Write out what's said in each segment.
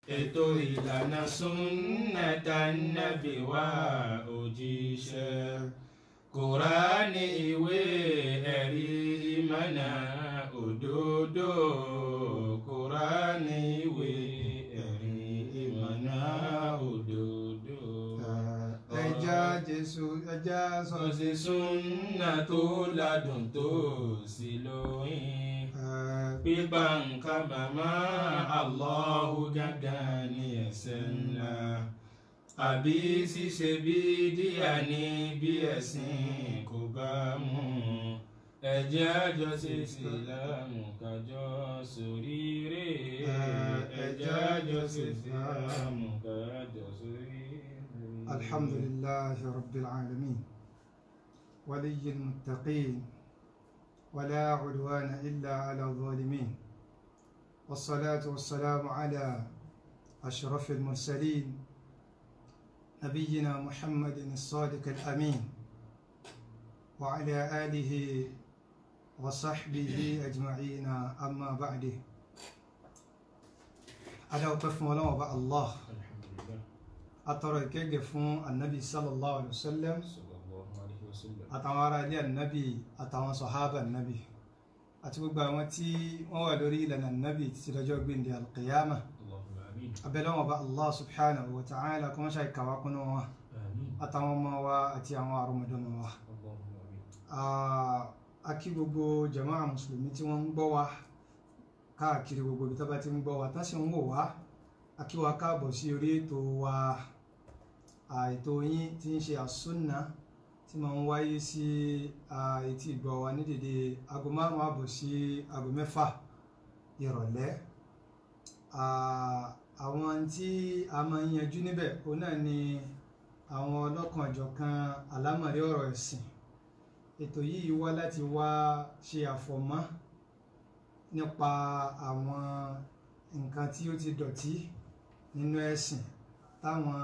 ètò ìlànà súnnàtà nàbì wá òjíṣẹ́ kùránì ìwé ẹ̀rí ìmọ̀nà òdodo kùránì ìwé ẹ̀rí ìmọ̀nà òdodo. ẹja jésù ẹja sọ sọ̀sì súnnà tó ládùn tó sì lóyìn pípa nǹkan màmá Allahu gángan ní ẹ̀ṣẹ̀ ńlá àbí ṣíṣe bí díà ní bí ẹ̀sìn kò bá mú ẹ jẹ́ àjọ ṣe ìsìlámù kájọ ṣoríire ẹ jẹ́ àjọ ṣe ìsìlámù kájọ ṣoríire. alhamdulillahi rabbil alamin waliyil muttaqin ولا عدوان إلا على الظالمين والصلاة والسلام على أشرف المرسلين نبينا محمد الصادق الأمين وعلى آله وصحبه أجمعين أما بعد على وقف مولانا الله alhamdulillah أترى كيف النبي صلى الله عليه وسلم sallallahu alayhi wa sallam. àtàwọn ará ilé ànábì àtàwọn sọ̀hábà ànábì àti gbogbo àwọn tí wọ́n wà lórí ìlànà ànábì títí lọ́jọ́ gbìndé alqiyama Allahumma amin abẹ́lẹ́wọ̀n bá allah subhanahu wa ta'ala kọ́ ṣe ìkàwá kúnnú wọn amin àtàwọn ọmọ wa àti àwọn àrọmọdọ́mọ wa Allahumma amin. a kí gbogbo jama'a mùsùlùmí tí wọ́n ń gbọ́ wa káàkiri gbogbo ibi tó bá ti ń gbọ́ wa tá sì ń wò wá a kí wa káàbọ̀ sí orí ètò wa ètò yín tí ń ṣe àsúnà tí máa ń wáyé sí etí ìgbọ́ wa ní dédé aago márùn-ún àbọ̀ sí aago mẹ́fà ìrọ̀lẹ́ àwọn tí a máa ń yanjú níbẹ̀ òun náà ni àwọn ọlọ́kanòjọ̀kan àlámọ̀rí ọ̀rọ̀ ẹ̀sìn ètò yìí wá láti wá ṣe àfọ̀mọ́ nípa àwọn nǹkan tí ó ti dọ̀tí nínú ẹ̀sìn táwọn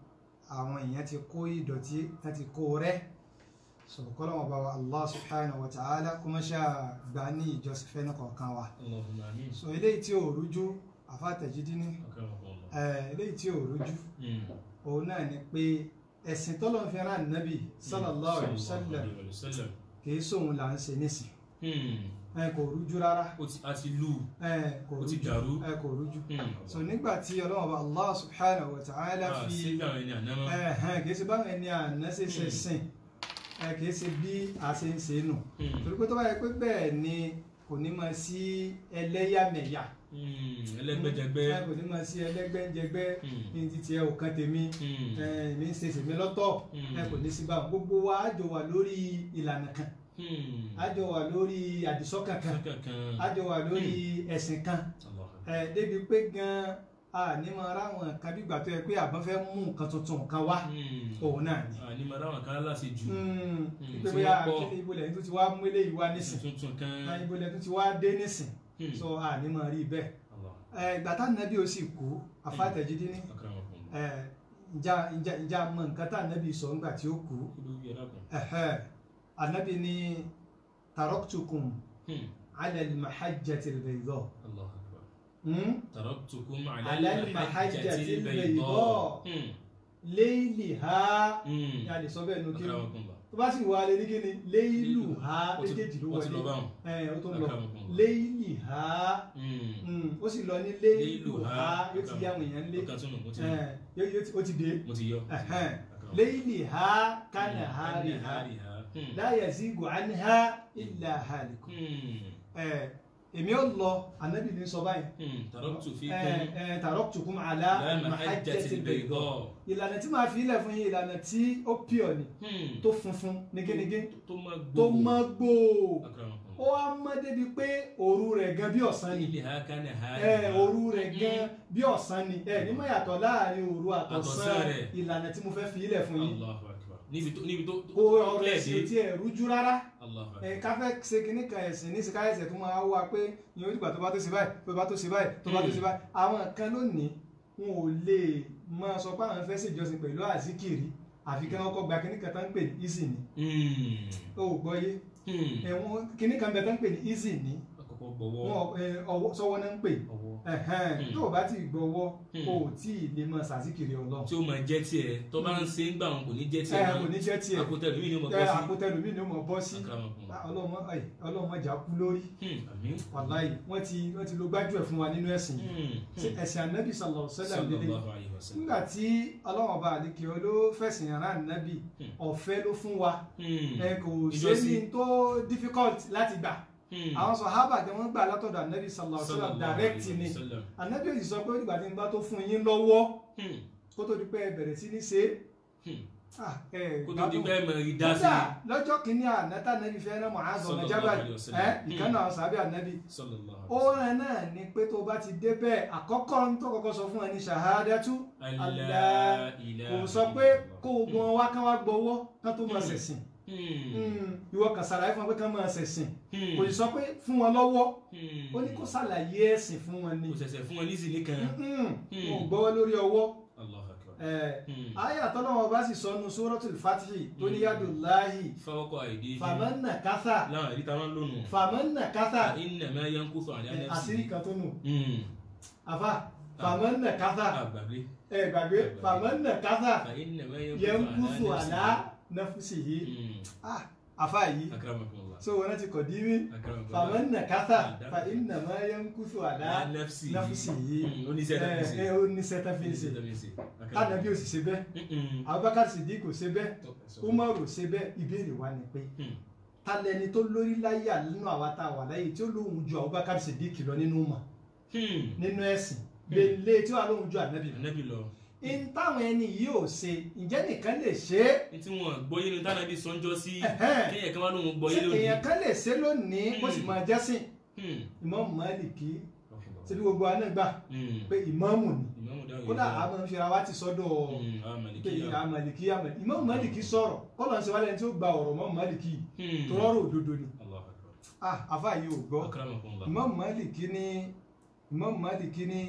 àwọn èèyàn ti kó ìdọ̀tí láti kó rẹ́ sọ̀rọ̀kọ́lọ́ wọn bá wa allah subhanahu wa ta'ala kó má ṣáà gbà ní ìjọsìn fẹ́ nìkọ̀ọ̀kan wa Allahumma amin. so eléyìí tí ò rújú àfàtẹ̀jídí ní Akramakumullah. eléyìí tí ò rújú Mm. òun náà ni pé ẹ̀sìn tọ́lọ́ fi rán nàbì sallallahu alaihi wasallam Sallallahu alaihi wasallam. kìí sóhun là ń ṣe nísìn Mm. ẹ kò rújú rárá ó ti a ti lù ẹ kò Ó ti rújú dàrú. ẹ kò rújú Mm. so nígbà tí ọlọ́run bá allah subhanahu wa ta'ala Ah, fi síbi àwọn ẹni àná mọ́. ẹ̀hẹ́n kìí ṣe báwọn ẹni àná ṣe ṣe Mm. sìn ẹ kìí ṣe bí a ṣe ń ṣe nù Mm. torí pé tó bá yẹ pé bẹ́ẹ̀ ni kò ní máa sí ẹlẹ́yàmẹ̀yà Mm. ẹlẹ́gbẹ́jẹgbẹ́. ẹ kò ní máa sí ẹlẹ́gbẹ́jẹgbẹ́ Mm. ní títí ẹ ò kan tèmi Mm. èmi ń ṣe tèmi lọ́tọ̀ Mm. ẹ kò ní sí báwọn gbogbo wa á jọ wà lórí ìlànà kan Mm. á jọ wà lórí àdìsọ́kàn kan kankan. á jọ wà lórí ẹ̀sìn kan Allah. ẹ débi pé gan a ní máa ráwọn nǹkan bí gbà tó yẹ pé àbọ̀n fẹ́ mú nǹkan tuntun kan wá Mm. òun náà ni. Ah, ní màdá wọn kan láti jù. pé tí bóyá wọ́n pọ̀. kíni ibo lẹ́yìn tó ti wá mú eléyìí wá nísìn tuntun kan. náà ibo lẹ́yìn tó ti wá dé nísìn Mm. so a ní máa rí bẹ́ẹ̀. Allah. ẹ ìgbà tá nàbí ó sì kú àfàtẹ̀jídé ní Akramakumullah. ẹ ìjà ìjà ìjà mọ nǹkan tá nàbí sọ ńgbà tí ó kú kí ló yẹ lákùn. ẹ̀hẹ́ ànábì ní taraktukum Mm. ala al-mahajjati al-bayda Allah akbar. Hmm? تركتكم على على المحجة المحجة البيضاء. البيضاء مم. layliha مم. yà lè sọ bẹ́ẹ̀ nu kí أكرمكم الله tó bá sì wà lé ní kíni layluha Ó ti- méjèèjì ló ó ti lọ wọlé báwọn. ẹ ó tó ń lọ أكرمكم الله layliha مم. Hmm, ó sì lọ ní Layluha. layluha yóò ti yá àwọn èèyàn lé Ó kàn tún nù, mo ti ẹ yóò- yóò ti- ó ti dé mo ti yọ. Ẹ̀hẹ́n. Akramakum. layliha kanahariha Kanahariha. Mm. la yazigu anha illa halikun Mm. ẹ èmi ò lọ ànábì ní sọ báyìí Mm. تركت ẹ فيكم ẹ taraktukum ala على al-mahajjati المحجة al-bayda البيضاء ìlànà tí màá fi ilẹ̀ fún yín ìlànà tí ó pure ni Mm. tó funfun nigínigín tó má gbó. tó mọ́ gbòò Akramakum ó wá mọ́ débi pé òru rẹ̀ gan bí ọ̀sán ni Layliha kanahariha. ẹ òru rẹ̀ gan bí ọ̀sán ni ẹ ní mọ̀ yàtọ̀ láàrin òru àtọ̀sán Àtọ̀sán rẹ̀. ìlànà tí mo fẹ́ fi ilẹ̀ fún yín Allahu akbar. níbi tó níbi tó kó ọ̀rọ̀ ẹ̀sìn tí ẹ rújú rárá Allahu ẹ akbar. ká fẹ́ ṣe kinní kan ẹ̀sìn ní sika ẹ̀sẹ̀ tó máa wá pé ìyẹn onígbà tó bá tó ṣe báyìí tó bá tó ṣe báyìí tó bá tó ṣe báyìí àwọn kan lónìí wọn ò lè máa sọ pé àwọn fẹ́ ṣèjọsìn pẹ̀lú àzíkìrì àfi kí wọ́n kọ́ gba kinní kan tó ń pè ní easy ni Mm. ó gbọ́ yé Mm. ẹ̀wọ̀n kinní kan bẹ tó ń pè ní easy ni àkọ́kọ́ ọgbọ̀wọ́ wọn ẹ, ọwọ́ sọ́wọ́ náà ń pè ọwọ́ ẹ̀hẹ́n, Hmm. tó o bá ti gbọ́wọ́ Hmm. o ò tí ì lè mọ sàzíkiri ọlọ́run tí ó máa jẹ́ tiẹ̀ tó bá ń ṣe ń gbà wọn kò ní jẹ́ tiẹ̀ ẹ kò ní jẹ́ tiẹ̀ àkótẹ́ lómi ni ó máa ẹ bọ́ sí àpótẹ́lùmí ni ó mọ̀ bọ́ sí Akramakum. Ah, ọlọ́mọ ẹ, ọlọ́mọ jà kú lórí Hmm, àmín wàláyé wọ́n ti wọ́n ti lo gbájú ẹ̀ fún wa nínú ẹ̀sìn yìí Hmm, Ṣé hmm. ẹ̀sìn ànábì sallallahu alaihi wasallam lélẹ̀ sallallahu alayhi wa sallam nígbà tí ọlọ́run ọba àdìkì ló fẹ̀sìn ara ànábì Hmm. ọ̀fẹ́ ló fún wa Hmm, ẹ kò ṣe Ìjọsìn. ní tó difficult láti gbà hmm. àwọn sọ̀hábà tí wọ́n gbà látọ̀dọ̀ ànábì sallallahu alaihi wasallam Sallallahu direct alayhi ni wa sallam. ànábì òsì sọ pé nígbà tí n bá tó fún yín lọ́wọ́ Hmm, kó tó di pé ẹ bẹ̀rẹ̀ sí ní ṣe hmm. é ah, ẹ kó tó di gbádùn. pé ẹ mọ̀ rí dá sí kódà lọ́jọ́ kìíní ànátà ànábì fẹ́ rán Mu'adh ọmọ Sallallahu Jabal alayhi wa sallam. ẹ ìkànnì àwọn sàbẹ̀ ànábì sallallahu alayhi ó wa sallam. rẹ̀ náà ni pé tó bá ti débẹ̀ àkọ́kọ́ ń tó kọ́kọ́ sọ fún ẹ ní ṣàhádátú Allah ilaha kò sọ pé illallah. kó o gbọ́n wá kán wá gbọ́wọ́ kán tó máa Hmm. ṣẹ̀sìn Hmm, Hmm, ìwọ kàn ṣàlàyé fún wọn pé kán máa ṣẹ̀sìn hmm, kò sì sọ pé fún wọn lọ́wọ́ hmm. ó ní kó ṣàlàyé ẹ̀sìn fún wọn ni kò ṣẹ̀ṣẹ̀ fún wọn ní ìsìn nìkan Hmm, Hmm. wọn ò gbọ́wọ́ lórí ọwọ́ Allahu akbar. ẹ̀ Hmm. ayé àtọ́lọ́wọ́ bá sì sọ nu suratul Fatihi tó ní yadullahi fọwọ́kọ̀ àìdí famanna kátà láwọn àìdí táwọn lónù famanna kátà innama yanqusu ala ẹ̀, nafsihi. àṣírí kan tó nù Hmm. àfà famanna kátà àgbàgbé ẹ gbàgbé famanna kátà fa innama yankusu yanqusu ala ala nafsihi nafsihi. ah àfà yìí Hmm. akramakumullah so wọn ti kọ̀ dí mí akramakumullah famanna kátà fa innama yankusu ala ala nafsihi. nafsihi Hmm, oníṣẹ́ tó fi ṣe ẹ ẹ ó ní sẹ́tà fi ń ṣe oníṣẹ́ tó fi ṣe tánàbí ò sì ṣe bẹ́ẹ̀ Hmm. Abubakar Siddiq kò ṣe bẹ́ẹ̀ Tó- Umaru ṣe bẹ́ẹ̀ ìbéèrè wa ni pé Hmm. ta lẹni tó lórí láyà nínú àwa tá a wà láyé tí ó lóhùn ju Abubakar Siddiq lọ nínú mọ̀ Hmm. nínú ẹ̀sìn gbèlè tí wàá lóhùn ju ànábì lọ. ànábì lọ in táwọn ẹni yìí ò ṣe ǹjẹ́ nìkan lè ṣe é ní tí wọn gbọ́ yé ni tánàbí sọ́njọ́ sí Ẹ̀hẹ́n. kéèyàn kan wá lóun gbọ́ yé ṣé lónìí. èèyàn kan lè ṣe lónìí kó sì máa jẹ́sìn Hmm. Imam Maliki ṣebí gbogbo wa náà gbà Hmm. pé ìmáàmù ni ìmáàmù dáhùn kódà yìí a máa ń fira wa ti sọ́dọ̀ Hmm. àwọn pé màlìkíyà. Maliki Maliki Imam Maliki sọ̀rọ̀ kọ́lọ̀ ń ṣe wálé ẹni tí ó gba ọ̀rọ̀ Imam Maliki Hmm. tó rọrùn òdodo ni Allahu akbar. ah afa yìí ò gbọ́ akramakumullah. Imam Maliki ní Imam Maliki ní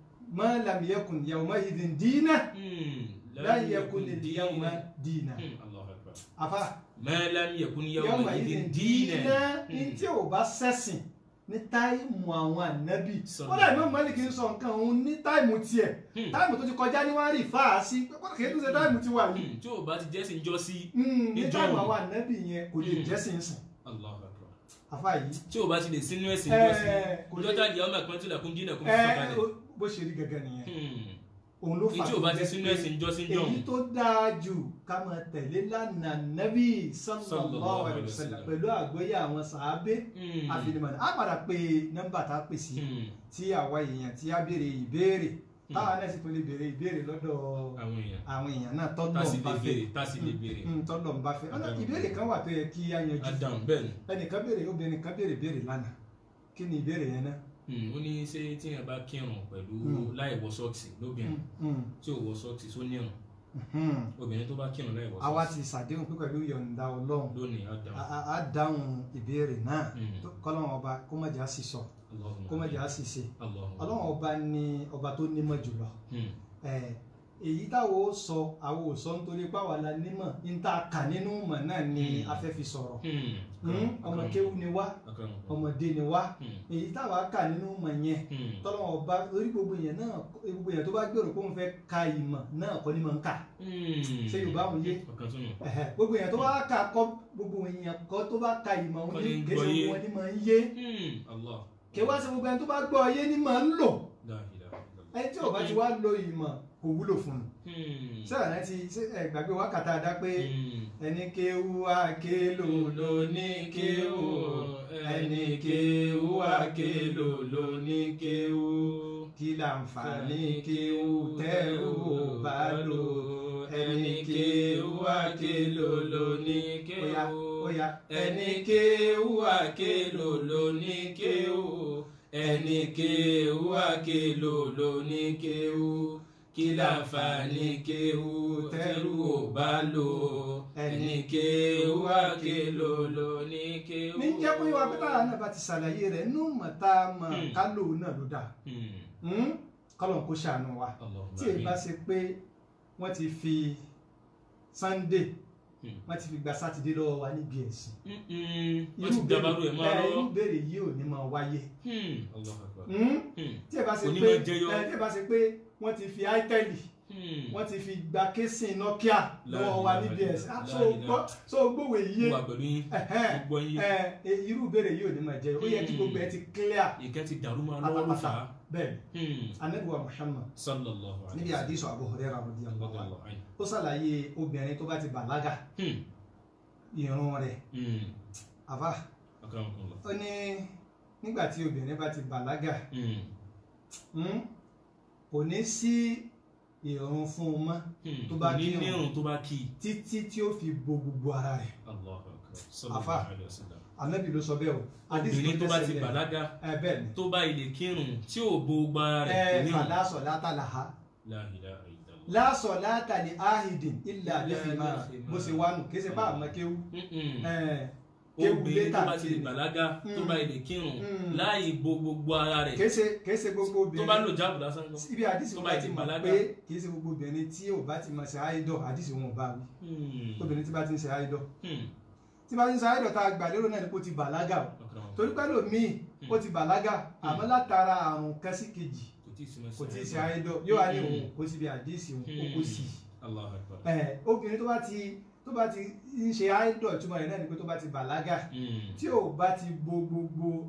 ma lam yakun yawma idhin dina Hmm. la yakun al-yawma dina Hmm. Allahu akbar. afa ma lam yakun yawma yawma idhin idhin dina dinan. ní tí ò bá sẹ́sìn ní táìmù àwọn ànábì Sallallahu kódà Imam Maliki ń sọ nǹkan òun ní táìmù tiẹ̀ Hmm. táìmù tó ti kọjá ní wọ́n rí fáà sí pé kódà kì í tún ṣe táìmù ti wà yìí Hmm. tí o bá ti jẹ́ sí njọ́ sí. Hmm, ní Ìjọ táìmù òun. àwọn ànábì yẹn kò lè Hmm. jẹ́sìn sìn Allahu akbar. afa yìí tí o bá ti lè sínú ẹ̀sìn njọ́ sí. Eh, kò lè- ìjọ́ta di àwọn àpẹẹrẹ tí o là kún dínà kún ẹ fún sọ̀kalẹ̀. ó- bó ṣe rí gẹ́gẹ́ nìyẹn Hmm. òun ló fà tí o bá ti jẹ́ sínú pé ẹ̀sìn njọ́ sí njọ́ èyí tó dáa jù ká máa tẹ̀lé lánàá nábì sallallahu Sallallahu alaihi alaihi wasallam wasallam. pẹ̀lú àgbọ́yé àwọn sàábé Hmm. àfinimọ̀nà á padà pé nọ́mbà tá a pè sí Hmm. tí àwa èèyàn tí a béèrè ìbéèrè táwa náà sì tún lè béèrè ìbéèrè lọ́dọ̀ àwọn èèyàn àwọn èèyàn náà tá tọ́lọ̀ sì ń lè bá fẹ́ béèrè tá sì lè béèrè. Mm, tọ́lọ̀ ń bá fẹ́ ọ̀nà Adam. ìbéèrè kan wà tó yẹ kí á yanjú adam bẹ́ẹ̀ ni. ẹnìkan béèrè obìnrin kan béèrè béèrè lánàá kí ni ìbéèrè yẹn náà Hmm. ó ní ṣé tíyẹn bá kírun pẹ̀lú Hmm. láì wọ sọ́ọ̀kì lóbìnrin Mm, mm, tí ò wọ sọ́ọ̀kì tó nírun mm. obìnrin tó bá kírun láì wọ àwa sọ́ọ̀kì ti ṣàdéhùn pé pẹ̀lú yọ̀ǹda ọlọ́run lónìí adam. a- a- a dáhùn ìbéèrè náà Hmm. tó- kọ́lọ́run ọba kó má jà sí sọ Allahumma kó má jà sí ṣe Allahumma. ọlọ́run ọba ni ọba tó nímọ̀ jùlọ Hmm. Eh, èyí táwo ó sọ àwọn ò sọ nítorí páwa la nímọ̀ ní tá a kà nínú mọ̀ náà ni Hmm. a fẹ́ fi sọ̀rọ̀ Hmm. Hmm, ọmọ kéwú ni wá Akram. ọmọdé ni wá Hmm. èyí táwa kà nínú mọ̀ yẹn Hmm. tọ́lọ́wọ́n ọba orí gbogbo èèyàn náà gbogbo èèyàn tó bá gbèrò pé òun fẹ́ ka ìmọ̀ náà kọ́ ni mọ̀ ń kà Hmm. Ṣé Yorùbá òun yé? ọ̀kan tún nù. Ẹ̀hẹ̀, gbogbo èèyàn tó bá kà kọ́ gbogbo èèyàn kọ́ tó bá ka ìmọ̀ òun Kọ́ ní ni ń kéṣe gbọ́ yé. wọn ni mọ̀ ń yé Hmm. Allah. kí wá sí gbogbo ẹni tó bá gbọ́ yé ni mọ̀ ń lò La ilaha illallah. ẹni tí ò bá ti wá lo ìmọ̀ kò wúlò fún un Hmm. sẹ́wọ̀n náà ti ṣe ẹ gbàgbé wákàtá dá pé Hmm. ẹni kéwú àkélò ló ní kéwú ẹni kéwú àkélò ló ní kéwú kí láǹfààní kéwú tẹ́ ò bá lò ẹni kéwú àkélò ló ní kéwú. Óyá, óyá. ẹni kéwú àkélò ló ní kéwú ẹni kéwú àkélò ló ní kéwú kí láǹfààní kéwú tẹ́rù ò bá lò ẹni kéwú àkélò ló ní kéwú. ní jẹ́ pé wá pẹ́tà náà bá ti ṣàlàyé rẹ̀ nínú mọ̀tá mọ̀ Hmm. kálò náà ló dà Hmm. kọ́lọ̀ kó ṣàánú wa Allahumma tí èyí bá ṣe pé wọ́n ti fi Sunday Hmm. wọ́n ti fi gba sátidé lọ́wọ́ wa níbi ẹ̀sìn Mm-mm. wọ́n ti dabarú ẹ̀ máa ẹ, lọ́wọ́. irú béèrè yìí ò ní máa wáyé Hmm. Allahu Akbar. Hmm? Hmm. tí ẹ bá ṣe Onímọ̀ pé jẹyọ. ẹ, tí ẹ bá ṣe pé wọ́n ti fi áítẹ́lì Hmm. wọ́n ti fi gba késìn nokia lọ́wọ́ wa níbi ẹ̀sìn Ah, so gbọ́- so gbówó yìí Mo wà pẹ̀lú yín ẹ̀hẹ́n, gbogbo yín ẹ, ẹ, irú béèrè yìí ò ní máa jẹyọ ó yẹ kí Hmm. gbogbo ẹ ti clear ìkẹ́ ti dàrú máa lọ́wọ́ ló fà á. bẹ́ẹ̀ Hmm. anabiwa Muhammad sallallahu alayhi níbi àdìsọ Abu Hurairah radiyallahu anhu Radiyallahu anhu. ó ṣàlàyé obìnrin tó bá ti bàlágà Hmm. ìrun rẹ̀ Hmm. àbá Akramakumullah. ó ní nígbà tí obìnrin bá ti bàlágà Hmm. hmm, kò ní sí ìrun fún un mọ́ Hmm. Tó bá Kò ní kírun. nírun tó bá kí i. títí tí ó fi bo gbogbo ara rẹ̀ Allahu Akbar. Afa. sallallahu alayhi wa sallam. anabi ló sọ bẹ́ẹ̀ o Hadith obìnrin tó bá ti tẹ̀sẹ̀ lẹ̀. bàlágà ẹ bẹ́ẹ̀ ni tó bá ilé kírun tí ò bo gbára rẹ̀ kò ẹ ní fala salata laha La ilaha illallah. la salata li ahidin illa bi Illa khimar bi khimar. bó ṣe wá nù kí ṣe bá àmọ́ kéwú Mm-mm. ẹ kéwú obìnrin tó létà bá ti tí bàlágà tó Mm. bá ilé kírun Mm. láì bo gbogbo ara rẹ̀ kì í ṣe kì í ṣe gbogbo tó bá obìnrin lò jáàbù lásán gan. ibi àdìsí tó wọn bá bá ti ti mọ̀ bàlágà. pé kì í ṣe gbogbo obìnrin tí ò bá ti mọ̀ ṣe àìdọ̀ àdìsí wọn ò bá wí Hmm. obìnrin tí bá ti ń ṣe àìdọ̀ Hmm. tí bá ti ń ṣe àìdọ̀ tá a gbà lérò náà ni kó ti bàlágà o Akramakumullah. torí pẹ́ lòmíì ó ti bàlágà àmọ́ látara àrùn kan sí kejì kò tí ì sinmi kò tí ì sí ṣe àìdọ̀ yóò wá ní Mm. òun kó síbi àdìsí òun ó kó sí i Allahu Akbar. ẹ obìnrin tó bá ti tó bá ti ń ṣe àìdọ̀ ìtumọ̀ rẹ̀ náà ni pé tó bá ti bàlágà Hmm. tí ò bá ti bo gbogbo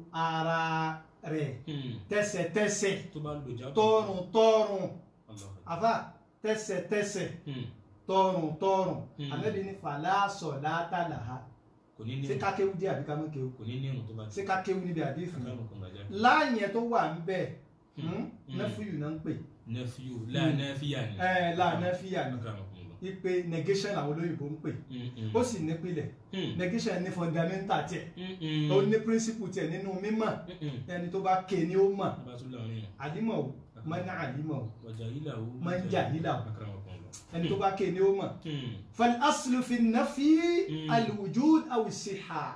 ara rẹ̀ Hmm. tẹsẹ̀tẹsẹ̀ tó bá lò jáàbù. tọrùn tọrùn Allahu Akbar. àfà tẹsẹ̀tẹsẹ̀ Hmm. tọrùn tọrùn Hmm. ànábi ní fàlàsọ látàlàhà kò ní ṣé nírun ká kéwú dé àbí ká mọ̀ kéwú kò ní nírun tó bá ṣé ká kéwú níbi àdéhùn yẹn Akramakumullah jáde. láàyè tó wà ń bẹ Hmm. Hmm. nẹfúyù náà ń pè nẹfíù láà nẹfíà ni. ẹ láàánú fìyà ní Akramakumullah. ipe negation àwọn olóyìnbó ń pè Hmm. Hmm. ó sì nípìlẹ̀ Hmm. negation ní fundamental tiẹ̀ Hmm. Hmm. ó ní principle tiẹ̀ nínú mímọ̀ Hmm. ẹni tó bá ké ni ó mọ̀ bá tún láàrin yẹn. àlímọ̀ o mọ́nà àlímọ̀ o wàjà ilà wo. Man jahila. Akramakumullah. ẹni tó bá ké ni ó mọ̀ Hmm. فالأصل في النفي Mm. الوجود أو الصحة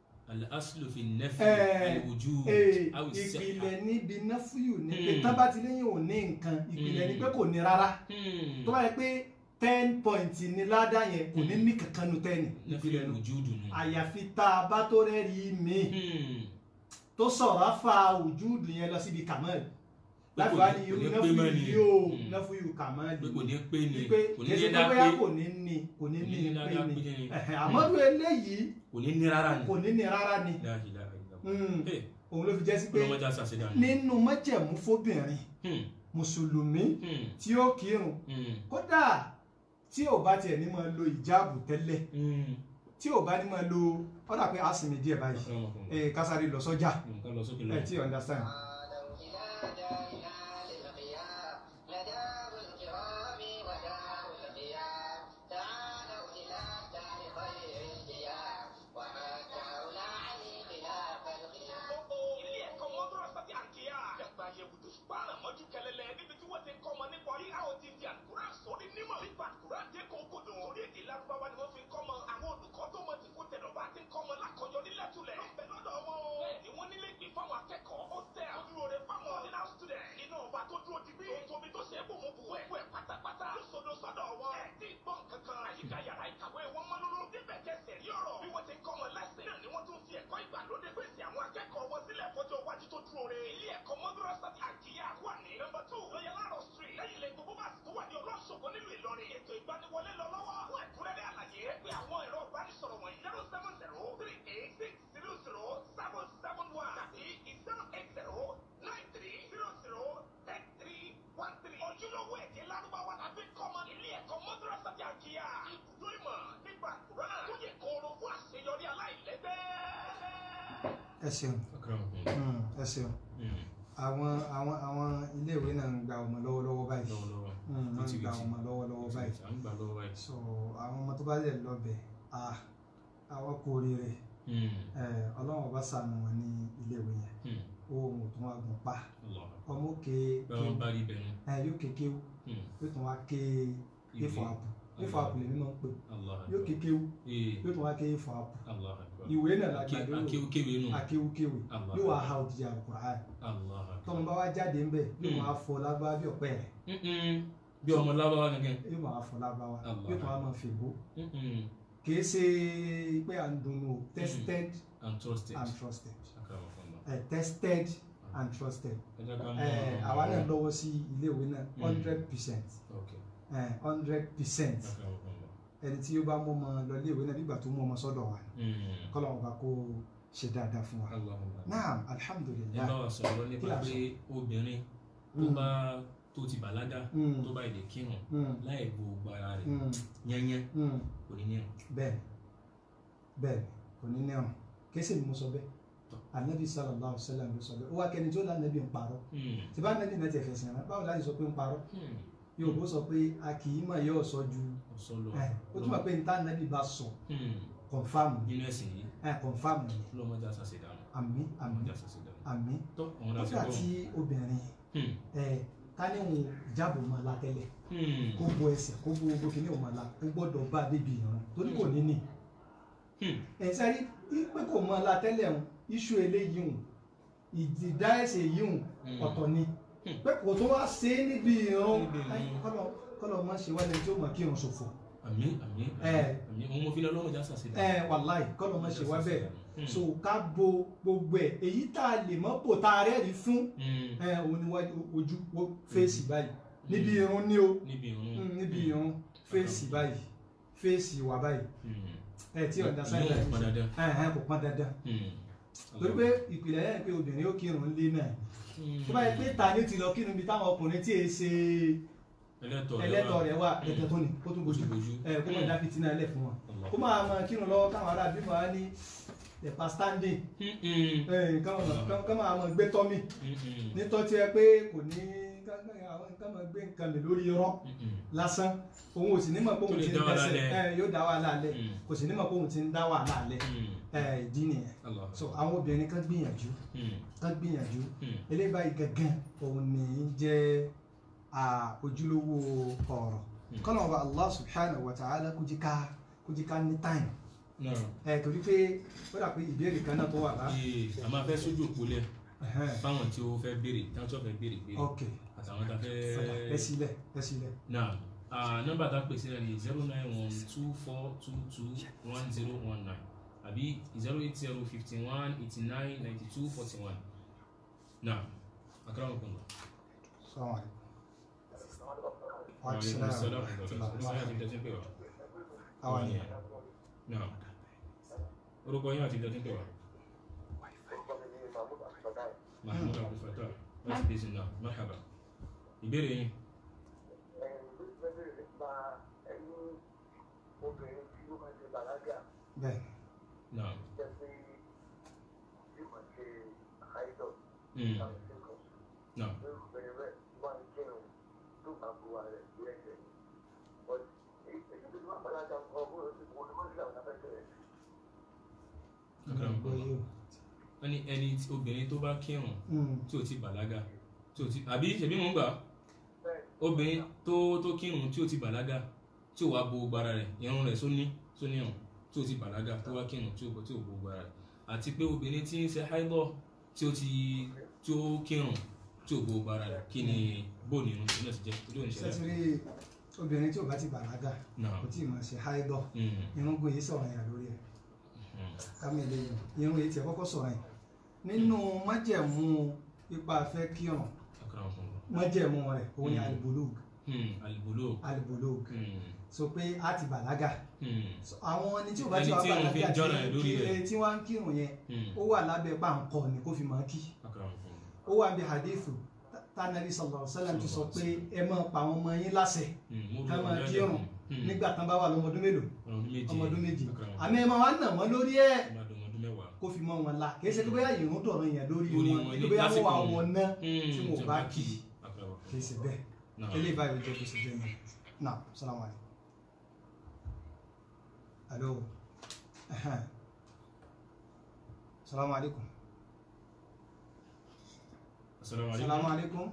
الأصل في النفي Eh, الوجود Ee, أو الصحة. ìpìlẹ̀ níbi náfúyù ní pé Mm. tán bá ti léyìn ò ní nǹkan ìpìlẹ̀ Mm. ní pé kò ní rárá Hmm. tó bá yẹ pé ten point ní ládà yẹn kò ní Mm. ní kankan nu tẹ́ni نفي ìpìlẹ̀ nù الوجود nù. àyàfi tá a bá tó rẹ́rìí mi Hmm. tó sọ̀rọ̀ fa wùjúdù yẹn lọ síbi kàmáàlì Pé láti kò wá ní- ní kò irú ní pé náfúyù mọ́ ni. yìí ó Mm. náfúyù kàmáàlì pé kò ní pé ni wípé kò ní kèsì ní pé dá bóyá pé kò ní ní kò ní kò ní ní ní pé dá ni pé ni. Ẹ̀hẹ̀, àmọ́ bí eléyìí kò ní ní rárá ni. kò ní ní rárá ni La ilaha illallah. Mm. Hey, òun ló fi jẹ́ sí pé ọlọ́mọdé àṣàṣe dànù. nínú májẹ̀mú fóbìnrin Hmm. mùsùlùmí Hmm. tí ó kírun Hmm. kódà tí ò bá tiẹ̀ ní máa lo ìjáàbù tẹ́lẹ̀ Hmm. tí ò bá ní máa lo ọ̀dà pé a sì mí díẹ̀ báyìí Akramakumullah. ẹ̀ kásáré lọ sọ́jà nǹkan lọ sókè lọ. ẹ̀ tí ò understand. تعالوا إلى دارنا للقيام لدار الكرام ودار القيام تعالوا إلى دار خير القيام وما دعونا عن خلاف القيام ilé ẹ̀kọ́ mọ́dúrásá ti àǹkíyà. Dàgbà yẹ̀wò tó ṣùgbọ́n àmọ́jú kẹlẹ́lẹ́ níbi tí wọ́n ti ń kọ́ ọmọ nípa orí àwọn ti fi àkùrá sórí nímọ̀. Nípa àkùrá dé kókòdò. Orí èdè lárúbáwá ni wọ́n fi ń kọ́ ọmọ. Àwọn olùkọ́ tó mọ ti kó tẹ̀dọ̀ bá ti ń kọ́ ọmọ lákọ̀ọ́yọ́ nílẹ̀ tulẹ̀. Lọ́bẹ̀ lọ́dọ̀ wọn o. Bẹ́ẹ̀ ni wọ́n nílé ìgbé fáwọn akẹ́kọ̀ọ́. Ó tẹ àdúró rẹ̀ fáwọn ordinary student. Iná ọba tó dúró digbí. Tó tóbi tó ṣe é bò mú bù ẹ̀. Wẹ̀ pátápátá. Lóṣooṣo sọ́dọ̀ wọn. Ẹ ti gbọ́n kankan. Àyíká yàrá ìkàwé wọn mọ́ lóró. Níbẹ̀ kẹsẹ̀ rí ọ̀rọ̀. Bí wọ́n ti ń kọ́ ọmọ lẹ́sìn. Náà ni wọ́n tún fi ẹ̀kọ́ ìgbàlódé pèsè àwọn akẹ́kọ̀ọ́ wọn sílẹ̀ fọjọ́ iwájú tó dúró re. Ilé ẹ̀kọ́ mọ́dúrásá ti àkíyà wà ní nọ́mbà two lọ́yẹ̀lárọ̀ street. Lẹ́yìn ilé gbogbo bá tó wà ní ọlọ́ṣogbo nílùú Ìlọrin. Ètò ìgbaniwọlé lọ lọ́wọ́. Fún ẹ̀kúnrẹ́rẹ́ àlàyé pé àwọn ẹ̀rọ ìbánisọ̀rọ̀ wọ̀nyí zero seven zero three eight six zero zero seven seven one tàbí zero eight zero nine three zero zero ten three one three. Ojúlówó èdè Lárúbáwá tàbí kọ́mọ ilé ẹ̀kọ́ mọ́dúrásá ti àkíyà. Ibùdó ìmọ̀ nípa Kùrán tó yẹ kóró fún àṣeyọrí aláìlẹ́gbẹ́. ẹ ṣeun Akramakumullah. Mm, ẹ ṣeun Hmm. àwọn àwọn àwọn iléèwé náà ń gba ọmọ lọ́wọ́lọ́wọ́ báyìí lọ́wọ́lọ́wọ́. Mm, wọ́n ń Wìtìwìtì. gba ọmọ lọ́wọ́lọ́wọ́ báyìí à ń gbà lọ́wọ́ báyìí. so àwọn ọmọ tó bá lè lọ́bẹ̀ ah àwọn kú oríire Hmm. ẹ ọlọ́run ọba ṣàánú wọn ní iléèwé yẹn Hmm. ohun ò tún wá gùn pa Allah. ọmọ òkè bẹ́ẹ̀ wọ́n bá rí bẹ́ẹ̀ ẹ yóò kéke Hmm. yóò tún wá ké ifọ̀ àpò ifọ̀ àpò lèmi máa ń pè Allah. yóò kéke Ee. yóò tún wá ké ifọ̀ àpò Allah akbar. ìwé náà la Ake- gbàdúrà akéwkéwé nù. akéwkéwé Allah. yóò wá ha òdìdí àlùkùránì Allah akbar. tọmọ bá wá jáde ńbẹ yóò Mm. máa fọ lágbára bí ọ̀pẹ rẹ̀ Mm-mm. bí ọmọ lábáwá gangan. yóò máa fọ lágbára Allah. yóò tún wá máa fèbó Mm-mm. kìí ṣe pé à ń dunnú o tested and trusted and trusted akramakumullah eh, tested and trusted ẹ jẹ́ ká eh, mọ̀ àwa náà lọ́wọ́ sí iléèwé náà Mm. hundred percent ok hundred percent akramakumullah ẹni tí ó bá mú ọmọ lọ iléèwé náà nígbà tó mú ọmọ sọ́dọ̀ wa Mm. kọ́lọ́wọ́n bá kó ṣe dáadáa fún wa Allahumma naam ẹ alhamdulilayi bá wa sọ̀rọ̀ Kí nípa la pé obìnrin tó Mm. bá tó ti bàlágà Mm. tó bá ilé kírun Mm. láì bo gbogbo ara rẹ̀ Mm. yányán Mm. kò ní nírun bẹ́ẹ̀ni bẹ́ẹ̀ni kò ní nírun kéésì ni mo sọ bẹ́ẹ̀ Tọ́. anabi sallallahu alaihi wa sallam ló sọ bẹ́ẹ̀ ó wá kẹni tí ó lánàbí ń parọ́ Mm. tí bá anabi náà ti ẹ̀fẹ̀ sìn rán báwo láti sọ pé ń parọ́ Mm. Yorùbá sọ pé a kì í mọ̀ yóò sọ ju ọ̀sọ́ lọ ẹ̀ ó túmọ̀ pé níta anabi bá sọ Mm. kọ̀nfàmù ni nínú ẹ̀sìn yìí ẹ̀ kọ̀nfàmù ni lọ́mọdé àṣàṣe dànù àmì àmì lọ́mọdé àṣàṣe dànù àmì tó àwọn ó láti fẹ́ gbọ́ àti obìnrin Hmm. ẹ̀ ká ní òun jábọ̀ mọ́ la tẹ́lẹ̀ Hmm. kó bo ẹsẹ̀ kó bo gbogbo kìíní òun mọ́ la ó gbọ́dọ̀ bá a débi ìran torí kò ní ní Hmm. ẹ̀sẹ̀ rí pé kò mọ́ la tẹ́lẹ̀ òun iṣu eléyìí òun ìdìdá ẹsẹ̀ yìí òun Hmm. ọ̀tọ̀ ni Hmm. pé kò tó wá ṣe é níbi ìran Níbi ìran. Ai, kọ́lọ̀ kọ́lọ̀ má ṣe wálé tí ó mọ̀ kí irun ṣòfò àmín àmín Ẹ. àmín òun mo fi lọ lọ́mọdé àṣàṣe dànù ẹ wàláì kọ́lọ̀ má ṣe wá bẹ́ẹ̀ Hmm. so ká bo gbogbo ẹ̀ èyí tá a lè mọ́ bò tá a rẹ́ẹ̀rí fún Hmm. ẹ òun ni wájú ojú wo fèsì báyìí níbi irun ní o níbi ìrún Mm, níbi irun fèsì báyìí fèsì wà báyìí Hmm. ẹ tí ọ̀dà sáyẹn Ìyóò pọn dandan. ẹ ẹ kò pọn dandan Hmm. torí pé ìpìlẹ̀ yẹn pé obìnrin ó kírun lé náà Hmm. tó bá yẹ pé ta ni ó ti lọ kírun bí táwọn ọkùnrin tí èé ṣe ẹlẹ́tọ̀ ẹlẹ́tọ̀ rẹ̀ wà Hmm. ẹ̀tẹ̀ tó ní kó tún bójú Bójú. ẹ kó má dá fìtínà ẹlẹ́ fún wọn Allah. kó máa mọ kírun lọ́wọ́ káwọn ará bímọ á ní ẹ̀pà standing Hmm. Hmm. ẹ̀ ká máa mọ gbé tọ́mì Hmm. Hmm. nítọ́ tí ẹ pé kò ní ká- ká- àwọn nǹkan máa gbé nǹkan mi lórí irọ́ Hmm. lásán òun ò sì ní mọ̀ pé Tó òun lè ti ń dá wàhálà dẹ́ṣẹ̀ lẹ̀. ẹ yóò dá wàhálà lẹ̀ Hmm. kò sì ní mọ̀ pé òun ti ń dá wàhálà lẹ̀ Hmm. ẹ ìdí nìyẹn Allah. so àwọn obìnrin kan gbìyànjú Hmm. kan gbìyànjú Hmm. eléyìí báyìí gangan òun ní í jẹ́ à, ojúlówó ọ̀rọ̀ Hmm. kọ́nà ọba Allah subhanahu wa ta'ala kó jí ká kó jí ká ní time náà ẹ torí pé ó dà pé ìbéèrè kan náà tó wà lá ee a máa fẹ́ sójú òpó lẹ̀ Ẹhẹ́n. fáwọn tí ó fẹ́ béèrè táwọn tí ó fẹ́ béèrè béèrè ok àtàwọn tá a fọdà ẹ fẹ́ sílẹ̀ ẹ sílẹ̀ náà ah, nọ́mbà tá a pèsè rẹ̀ ni zero nine one two four two two one zero one nine àbí zero eight zero fifty one eighty nine ninety two forty one náà akérè ọkùnrin lọ. sọ́wọ́n rẹ̀ Wa alaikum assalam wa rahmatullahi wa barakatuh. Ìsáyà ti dẹ́tí pé wá. àwọn ni náà orúkọ yín àti dẹ́tí pé wá. mahmoud abdulfatah láti dé sinna marhaba ìbéèrè yín. bẹ́ẹ̀ náà mm, náà akérè gbọ́ ọkùnrin lọ. yóò wọ́n ní ẹni tí- obìnrin tó bá kírun Mm, tí ò ti bàlágà tí ò ti àbí ṣèbí mò ń gbà obìnrin tó tó kírun tí ò ti bàlágà tí ò wá bo gbogbo ara rẹ̀ irun rẹ̀ sóní sóní hàn tí ò ti bàlágà tó wá kírun tí ò bọ tí ò bo gbogbo ara rẹ̀ àti pé obìnrin tí ń ṣe háìbọ̀ tí ó ti tí ó kírun tí ò bo gbogbo ara rẹ̀ kí ni bóòlù irun tí náà ti jẹ́ ojú òní ṣẹlẹ̀ sẹ́tìrì obìnrin tí ò bá ti bàlágà náà kò tí ì máa ṣe háídọ̀ mm, irúgbìn yìí sọ̀rọ̀ yẹn lórí ẹ̀ mm, kámi eléyìí irun yìí tiẹ̀ kọ́kọ́ sọ̀rọ̀ yẹn nínú májẹ̀mú ipa fẹ́ kírun akara fún un. májẹ̀mú rẹ̀ òun ni Mm. alibulug Mm, alibolo alibulug Mm, so pé a ti bàlágà mm, So, àwọn ẹni tí ò bá ti Ẹni wá tí irun fi bàlágà jọ́nà ẹ̀ lórí tí rẹ̀. tí wọ́n ń kírun yẹn mm, ó wà lábẹ́ pàǹkọ ni kó fi máa kí akara fún un. ó wà bí hadithu tánàbí sallallahu alaihi wasallam ti sọ pé ẹ máa pa àwọn ọmọ yín láṣẹ Mm, mo ká bí máa ọmọdé kírun Mm, nígbà tán bá wà lọ́mọdún mélòó ọmọdún méje ọmọdún méjì akara fún un. àmì ẹ máa wá nà wọ́n lórí ẹ̀ ọmọdún ọmọdún mẹ́wàá. kó fi mọ́ wọn la kì í ṣe pé bóyá ìrún dọ̀rọ̀ yẹn lórí Lórí wọn wọn kí ní bóyá wọ́n lásìkò wà wọn. wọn ná Mm, tí wọn ò bá kí akara fún kì í ṣe bẹ́ẹ̀ un. Náà. eléyìí báyìí jẹ́ bó ṣe jẹ́ mi náà salamu alaykum alo ẹhẹn. salamu alaykum Assalamu alaikum. salamu alaykum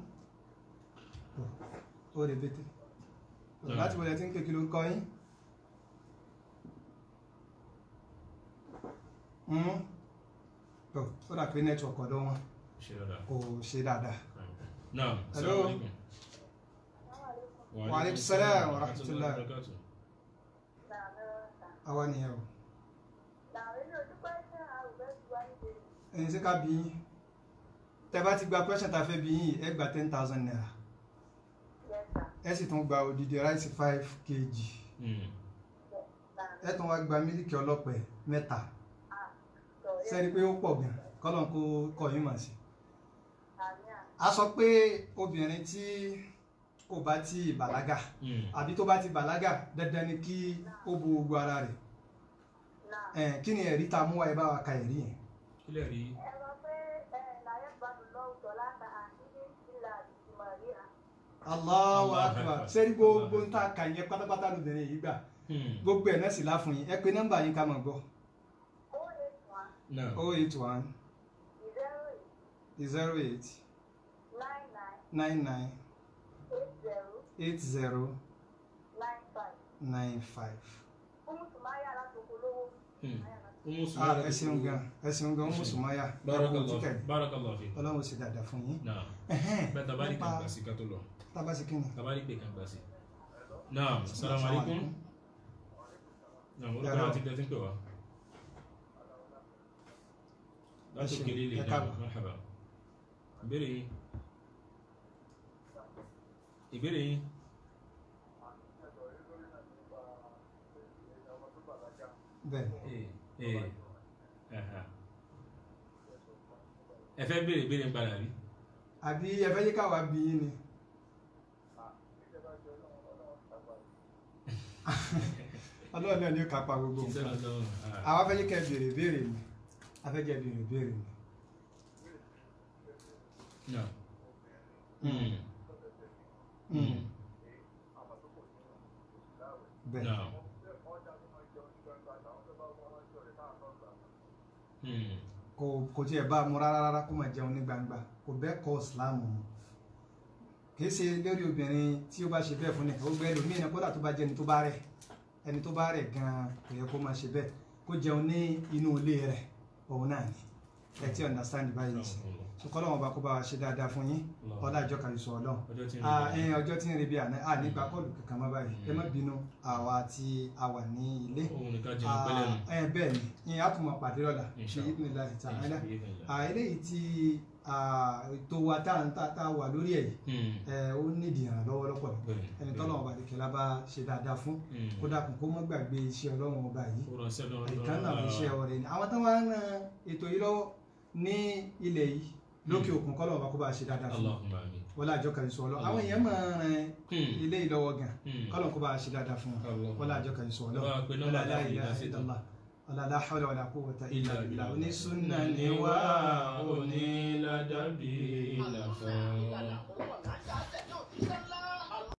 ó rè bété Náà. láti wọlé tí ń kékeré ń kọ́ yín Mm. tó ó dà pé nẹ́tíwọ̀kì ọ̀dọ̀ wọn Ṣe dáadáa. kò ṣe dáadáa Naam. Hello. Assalamu alaikum. Wa alaikum salam wa rahmatullahi. barakatuh. àwa nìyẹn o làwọn ilé ojú pẹ́ sí àrùbẹ́ tí wá níbi ẹ̀yin sí ká bí yín tẹ́ bá ti gba question tá a fẹ́ bí yín ẹ gba ten thousand naira yẹta ẹ sì tún gba odidi rice five kg Hmm. ẹ tún wá gba mílíkì ọlọ́pẹ mẹ́ta sọ yẹ sẹ́ni pé ó pọ̀ gan kọ́lọ́n kó kọ́ yín mà sí. àmì à a sọ pé obìnrin tí kò bá ti bàlágà Hmm. àbí tó bá ti bàlágà dandan ni kí ó bo gbogbo ara rẹ̀ náà ẹ̀ kí ni ẹ̀rí tá a mú wáyé bá wa ka ẹ̀rí yẹn. kílẹ̀ rí ẹ sọ pé ẹ láyé gbádùn lọ́wọ́ sọ láta àkíní ìlà ìtumọ̀ rí à Allahu Allahu akbar Akbar. sẹ́ni gbogbo ń ta kà yẹn pátápátá lóbìnrin yìí gbà Hmm. gbogbo ẹ̀ náà sì láfún yín ẹ pé nọ́mbà yín ká mọ̀ gbọ́ ó lè tún à náà oh eight one zero eight zero eight nine nine nine nine eight zero eight zero nine five nine five. fún sùmáyà látòkò lówó Hmm. sùmáyà látòkò Umu ah Sumaya ẹ ṣeun gan ẹ ṣeun gan ọmọ sùmáyà ẹ kú Barakallahu títẹ̀ barakallahu fi. ọlọ́run sì dáadáa fún yín. Náà Ẹ̀hẹ́n, bẹ́ẹ̀ tabari nípa kan gbà sí ká tó lọ. tábàsí kí ni. Tabari pé kan gbà sí. Náà salamu alaikum. Náà mo Yàrá rúkọ o. láti dẹ́tí pè wá. Láti Ẹ ṣé, òkèlè lè ẹ náà káàbọ̀. marhaba. Ìbéèrè yín. Ìbéèrè yín. bẹ́ẹ̀ Ee ee aha. Ẹ fẹ́ béèrè béèrè ń padà rí. àbí ẹ fẹ́ yí káwa bí yín ni. ọlọ́run náà ni ó kápá gbogbo Kí n nǹkan. sẹ́nu lọ́wọ́. àwa fẹ́ yí kẹ́ béèrè béèrè ni a fẹ́ jẹ́ béèrè béèrè ni. Náà. Hmm. Mm, Hmm. bẹ́ẹ̀ Náà. Hmm. kò kò tiẹ̀ bá a mú rárá rárá kó máa jẹun ní gbangba kò bẹ́ẹ̀ kọ́ ìsìláàmù mu kì í ṣe lórí obìnrin tí ó bá ṣe bẹ́ẹ̀ fún nìkan ó gbẹ́ ẹlòmíì náà kódà tó bá jẹ́ ẹni tó bá rẹ̀ ẹni tó bá rẹ̀ gan-an kò yẹ kó máa ṣe bẹ́ẹ̀ kó jẹun ní inú ilé rẹ̀ òun náà ni ẹ ti understand báyìí ní sìn sọkọlọ́ wọn bá kó bá wa ṣe dáadáa fún yín ọlá ìjọ kan ìṣọ̀ ọlọ́run Ọjọ́ tí ń Ah, rí ẹ̀yin ọjọ́ tí ń rebi àná à nígbà kọ́ọ̀lù kankan má báyìí ẹ má bínú àwa tí a wà ní ilé òun nìkan jẹun pẹ́lẹ́ nù. ẹ bẹ́ẹ̀ ni ìyẹn á tún mọ pàdé lọ́la ṣe Inshallah. ìpínlẹ̀ láti ta ẹ̀dá Inshallah. eléyìí tí ah, ètò wa tá à ń tá tá a wà lórí ẹ̀ yìí Hmm. ẹ, ó nídìí ìrànlọ́wọ́ lọ́pọ̀lọpọ̀ Bẹ́ẹ̀, ẹni bẹ́ẹ̀. tọ́lọ́wọ́n bá dìkẹ́lá bá ṣe dáadáa fún Hmm. kó dákun kó mọ́ gbàgbé iṣẹ́ ọlọ́run ọba yìí Ó rọ sẹ́nu ọdún. ìkan náà iṣẹ́ ọ̀rẹ́ ni àwọn tó wá ń ran ètò yìí lọ́wọ́ ní ilẹ̀ yìí lókè òkun kọ́lọ́wọ́n bá kó bá ṣe dáadáa fún Allahumma amin. wọlé àjọ kan ìṣọ́ ọlọ́ àwọn èèyàn máa ń ran Hmm. ilé yìí lọ́wọ́ gan Hmm. kọ́lọ́wọ́n kó bá ṣe dáadáa fún wọn Allah. wọlé àjọ kan ìṣọ́ ọlọ́ Bá a pe nọ́mbà wọlé láti aláìlá ìdá sí ìdánlá wọlé aláhàwọlé wọlé àkówọta ìlà Ìlà ìlà ìlà. onísúnà Ní ni wá wá onílàdàbí ìlàfẹ́. Ìlànà òun wà lájà tẹ̀lé òbí sẹ́lá.